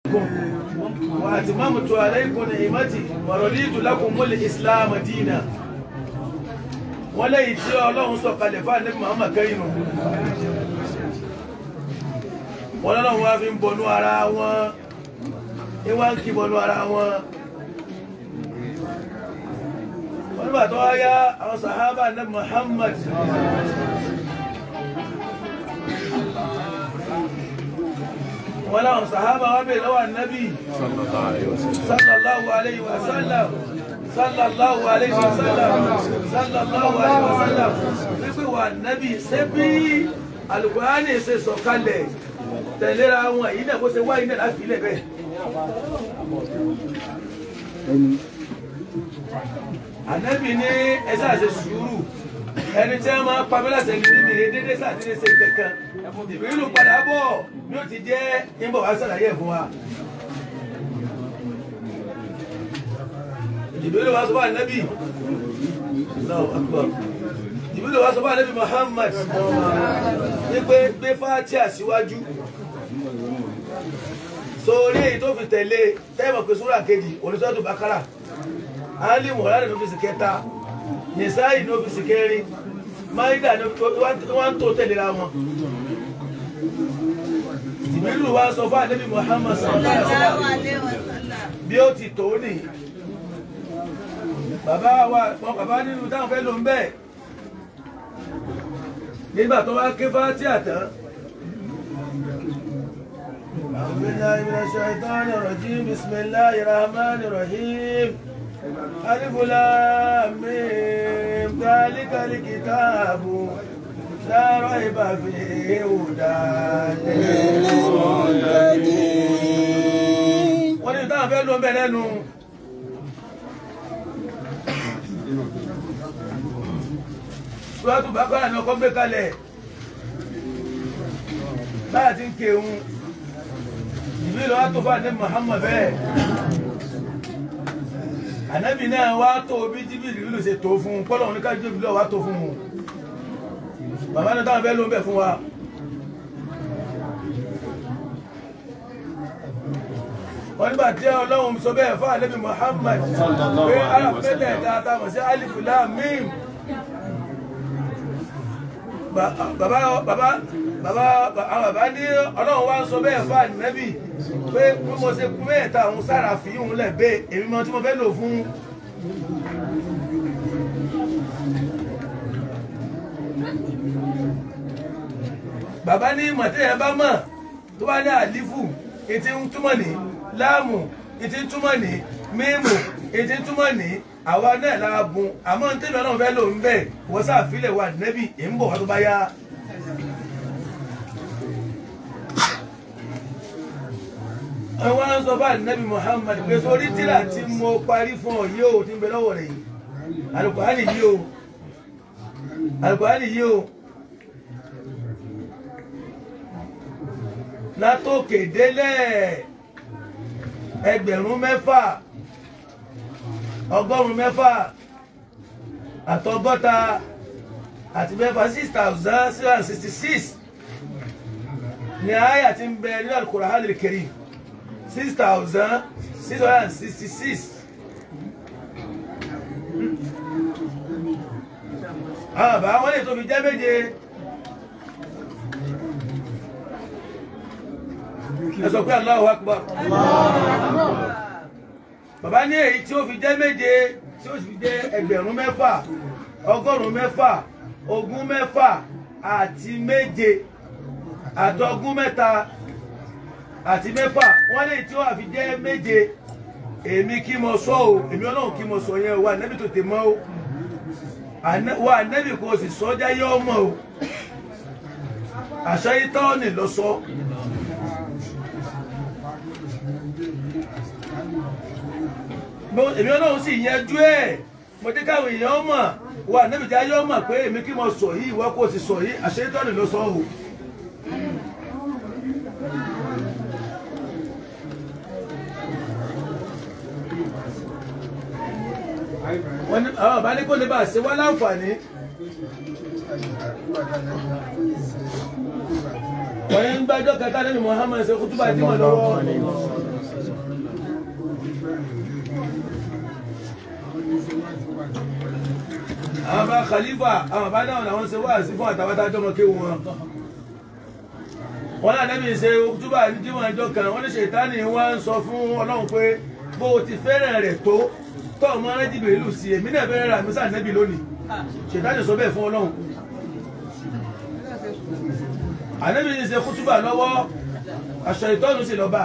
وأتممت عليكم نعمتي ورضيت لكم الإسلام دينا wọ́n lẹ́yìn tí ọlọ́run sọ kalẹ̀ fún ànábì Muhammad kẹ́yìn nù wọ́n lọ́lọ́run wá fi ń bọnú ara wọn ní wá ń kí bọnú ara wọn wọ́n nígbà tó wá yá àwọn sàhábà ànábì Muhammad wọ́n láwọn sàhábà wá bèèrè lọ́wọ́ ànábì sallallahu alayhi wa sallam sallallahu alayhi wa sallam sallallahu alayhi wa sallam wípé wà nábì ṣé bí alukurani ṣe sọ̀kalẹ̀ tẹ̀léra wọn èyí náà bó ṣe wáyé náà láfi ilẹ̀ bẹ́ẹ̀. ànábì ní ẹsẹ àṣẹ sùúrù ẹni tí wọn máa pa mí láṣẹ ní mímì dédé sàdédé ṣe kankan ìbílù padà bọ̀ ní ó ti jẹ́ ìbọ̀ wá sàlàyé ẹ̀ fún wa. Jibril wá sọ fún ànábì Allahu Akbar Jibril wá sọ fún ànábì Muhammad ní pé gbé Fátíà síwájú sórí èyí tó fi tẹ̀lé tẹ́mọ̀ pé súrà kejì oníṣọ́tò Bákárà Ali mọ̀lá ní ọ́fíìsì kẹta Nìsáì ní ọ́fíìsì kẹrin Máídà ní wọ́n tó tẹ̀lé ra wọn Jibril wá sọ fún ànábì Muhammad sallallahu alaihi wasallam bí ó ti tó nìyí bàbá wa wọn bàbá nínú táwọn fẹ́ ló ń bẹ́ẹ̀ nígbà tó wá ké Fátíà tán. أعوذ بالله من الشيطان الرجيم بسم الله الرحمن الرحيم ألف لام ميم ذلك الكتاب لا ريب فيه هدى للمتقين wọ́n ní táwọn fẹ́ ló ń bẹ̀ lẹ́nu. Sùwátù Bákárà ni ọkọ gbé kalẹ̀. Báyà ti ń kéwun. Ìbí lọ wá tó fún àdé Muhammad bẹ́ẹ̀. Ànábì náà wá tó bí Jíbìrì ló ṣe tó fún un. Kọ́lọ̀ ní kájú Jíbìrì wá tó fún un. Bàbá náà táwọn fẹ́ ló ń bẹ̀ fún wa. wọ́n nígbà tí ọlọ́run sọ bẹ́ẹ̀ fún ànábì Muhammad pé alápẹ̀lẹ̀ dáadáa mọ̀ sí alifu lam mim bàbá bàbá bàbá bàbá ní ọlọ́run wá ń sọ bẹ́ẹ̀ fún ànábì pé bí mo ṣe kú mẹ́ta òun sára fi òun lẹ̀ bẹ́ẹ̀ èmi mọ tí mo fẹ́ lò fún. bàbá ní mọ̀tẹ́yẹ bá mọ̀ tó bá ní àlífù ètí ń túmọ̀ ní láàmù ètí ń túmọ̀ ní mímù ètí ń túmọ̀ ní àwa náà lára bun àmọ́ ní tẹ́lẹ̀ náà fẹ́ lò ń bẹ̀ wọ́n sàfilẹ̀ wà nẹ́bì ń bọ̀ wá tó bá yá. àwọn á sọ bá nẹ́bì Muhammad pé sórí tíra tí mo parí fún ọ yìí ó ti ń bẹ lọ́wọ́ rẹ̀ yìí Al-Qur'ani yìí o Al-Qur'ani yìí o. látòkè délẹ̀ ẹgbẹ̀rún mẹ́fà ọgọ́rùn mẹ́fà àtọgọ́ta àti mẹ́fà six thousand six hundred and sixty six ní àyà tí ń bẹ nínú Al-Qur'an al-Karim six thousand six hundred and sixty six. àwọn àbá wọn lè tó fi jẹ́ méje. ẹ sọ pé Allahu Akbar bàbá ní èyí tí ó fi jẹ́ méje tí ó fi jẹ́ ẹgbẹ̀rún mẹ́fà ọgọ́rùn-ún mẹ́fà ogún mẹ́fà àti méje àtọgún mẹ́ta àti mẹ́fà wọ́n lè tí ó wà fi jẹ́ méje èmi kí mo sọ o èmi ọlọ́run kí mo sọ yẹn o wà nẹ́bí tó tè mọ́ o wà nẹ́bí kò sì sọ́jà yọ ọmọ o àṣà yìí tọ́ ni lọ sọ. èmi ọlọ́run sì yanjú ẹ̀ mo jẹ́ káwọn èèyàn mọ̀ wà níbi tí ayé mọ̀ pé èmi kí mo sọ yìí ìwọ kò sì sọ yìí àṣeyítọ́nì ló sọ o. wọ́n ní àwọn àbá ní kó lè bá ṣe wá láǹfààní. wọ́n ní gbájọ́ kẹta nínú Muhammad ṣe kútúbà tí mo lọ́wọ́ àwọn bá khalifa àwọn bá náà làwọn ṣe wáàsí fún àtàwọn adájọ́ ọmọ kéwọn wọn wọn náà nẹ́bí ṣe túbà ní jíwọ̀n ẹjọ́ kan wọ́n ní ṣètánì wọ́n ń sọ fún ọlọ́run pé bó o ti fẹ́ràn rẹ̀ tó tọ́ ọmọ rẹ́jìbì ìlú sí èmi náà fẹ́ràn rà mí sáà nẹ́bí lónìí ṣètánì sọ bẹ́ẹ̀ fún ọlọ́run ànẹ́bí ń ṣe kútúbà lọ́wọ́ aṣọ ìtọ́nu sì lọ́ba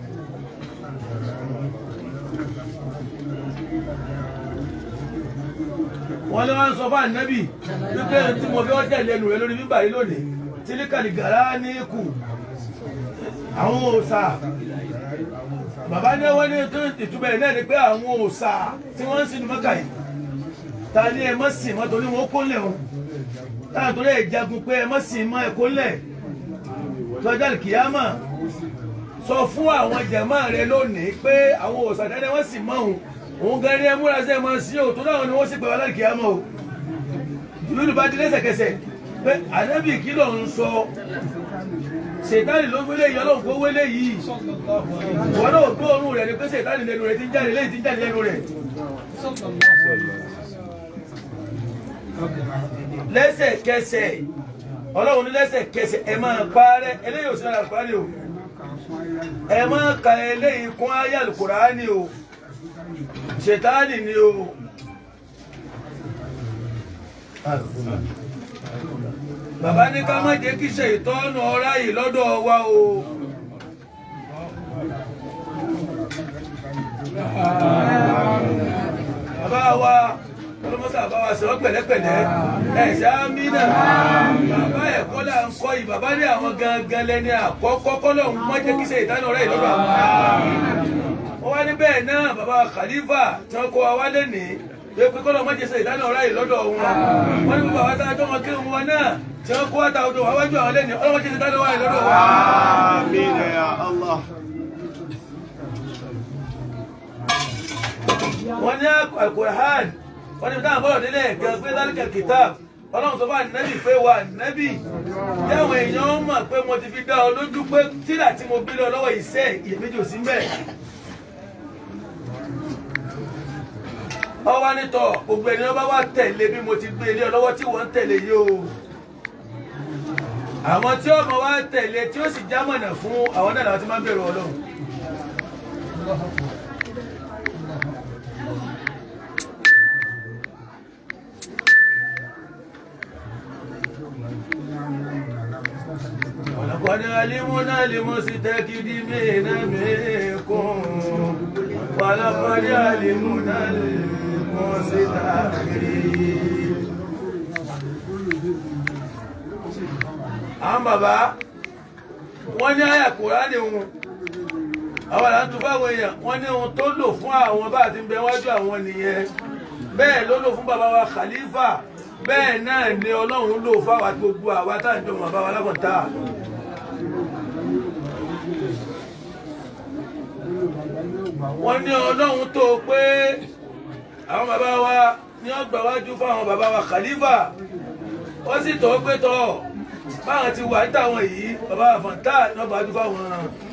wọ́n ní wọ́n ń sọ fún ànẹ́bí wípé tí mo fi ọ́ tẹ̀lé ẹnu rẹ lórí bíbà yìí lónìí tílíkàlì gàrá ní kù àwọn òòṣà bàbá ní wọ́n ní tó ìtumọ̀ ẹ̀ náà ni pé àwọn òòṣà tí wọ́n ń sinú mọ́kà yìí ta ni ẹ mọ́ sìn mọ́ torí wọn kó lẹ̀ wọn táwọn torí ẹ̀ jagun pé ẹ mọ́ sìn mọ́ ẹ kó lẹ̀ tọ́jà kìámà sọ fún àwọn jàmá rẹ lónìí pé àwọn òòṣà dáadáa wọ́n sì mọ́ òun òun gan ni ẹ múra sí ẹ mọ́ sí òtún náà ni wọ́n sì pè wá láti kìámà o ìlú bá di lẹ́sẹ̀kẹsẹ̀ pé ànábì kí ló ń sọ ṣètánì ló wélé yìí ọlọ́run kó wélé yìí wọn náà gbọ́ ọrùn rẹ̀ ni pé ṣètánì lẹ́nu rẹ̀ ti ń jáde lẹ́yìn ti ń jáde lẹ́nu rẹ̀ lẹ́sẹ̀kẹsẹ̀ ọlọ́run ní lẹ́sẹ̀kẹsẹ̀ ẹ máa parẹ́ eléyìí ò sí ara àlùkùránì o ẹ máa ka eléyìí kún ayé àlùkùránì o ṣètánì ni o. bàbá ní ká má jẹ́ kí ṣe ìtọ́nù ọ̀rá yìí lọ́dọ̀ wa o. bàbá wa olùmọ́sá bàbá wa sọ̀rọ̀ pẹ̀lẹ́pẹ̀lẹ́ ẹ̀ṣẹ̀ amínà bàbá ẹ̀kọ́ là ń kọ́ yìí bàbá ní àwọn gangan lẹ́ni àkọ́kọ́ kọ́lọ̀ ń má jẹ́ kí ṣe ìtọ́nù ọ̀rá yìí lọ́dọ̀ àwọn. wọ́n wá ní bẹ́ẹ̀ náà bàbá Khalifa tí wọ́n kó wa wálé nìí pé pé kọ́lọ̀ má jẹ́ ṣe ìtọ́nù ọ̀rá yìí lọ́dọ̀ wọn. wọ́n ní bàbá wa tá a jọ́ wọn kí wọn náà tí wọ́n kó wáta odò wáwájú àwọn lẹ́ni ọlọ́wọ́ jẹ́ ìdánilọ́ wáyé lọ́dọ̀ wa. Àmín ya Allah. wọ́n ní Al-Qur'an wọ́n ní táwọn bọ́lọ̀ délé gan pé dálíkà kitab ọlọ́run sọ fún ànábì pé wà ànábì yáwọn èèyàn mọ̀ pé mo ti fi dá ọ lójú pé tíra tí mo bí lọ lọ́wọ́ iṣẹ́ iyèméjì ò sí mbẹ̀. ọwọ́ nítọ̀ gbogbo ẹni ọba wa tẹ̀lé bí mo ti gbé ilé ọlọ́wọ́ tí wọ́n ń tẹ̀lé yìí o àwọn tí ọmọ wa tẹ̀lé tí ó sì jámọ̀nà fún àwọn náà làwọn ti máa ń bẹ̀rù ọlọ́run. ولقد علمنا لمستكبرين منكم ولقد علمنا المستكبرين àwọn bàbá wọ́n ní àyà Kùránì wọn àwọn àlà ń tún fáwọn èèyàn wọ́n ní ohun tó lò fún àwọn bá àti bẹ wájú àwọn nìyẹn bẹ́ẹ̀ ló lò fún bàbá wa Khalifa bẹ́ẹ̀ náà ni Ọlọ́run lò fáwọn àti gbogbo àwa tá à ń jọ mọ̀ bàbá wa lákọ̀ọ́ta. wọ́n ní Ọlọ́run tó pé àwọn bàbá wa ní ọgbà wájú fáwọn bàbá wa Khalifa wọ́n sì tọ́ pé tọ́ báwọn ti wà níta wọn yìí bàbá àfọ̀ntà náà bá dúpọ̀ wọn.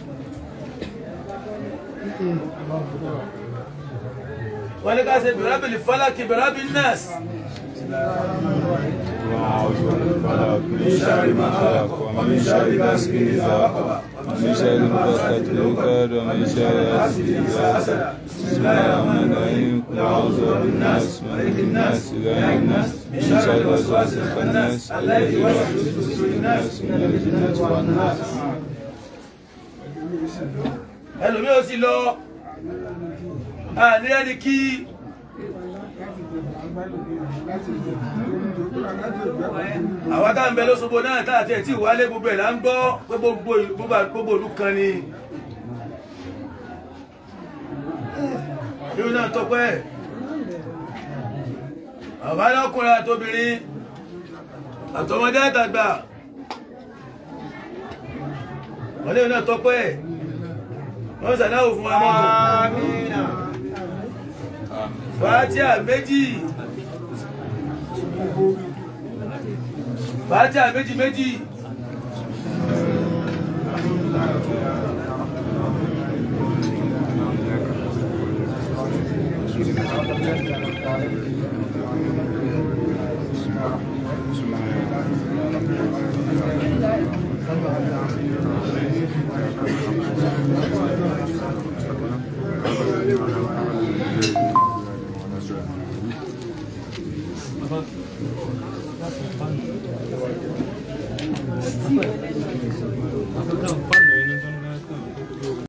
wọ́n ní ká ṣe bẹ̀rẹ̀bìlì fálákì bẹ̀rẹ̀bì nọ́ọ̀sì. من شر ما خلق ومن شر غاسق إذا وقب ومن شر النفاثات في العقد ومن شر حاسد إذا حسد بسم الله الرحمن الرحيم قل أعوذ برب الناس ملك الناس إله الناس من شر الوسواس الخناس الذي يوسوس في صدور الناس من الجنة والناس ẹlòmíì ó sì lọ àní ẹni kí àwọn tá à ń bẹ lóṣogbo náà tá àti ẹ̀ tí ìwálé gbogbo ẹ̀ là ń gbọ́ pé gbogbo ìlú- gbogbo- gbogbo ìlú kan ni irú náà tọpẹ́ bàbá lọ́kùnrin àtobìnrin àtọmọdé àtàgbà wọ́n lé náà tọpẹ́ wọ́n sàdáwò fún wa náà Amina. fàátíà méjì fàátíà méjì méjì Baba.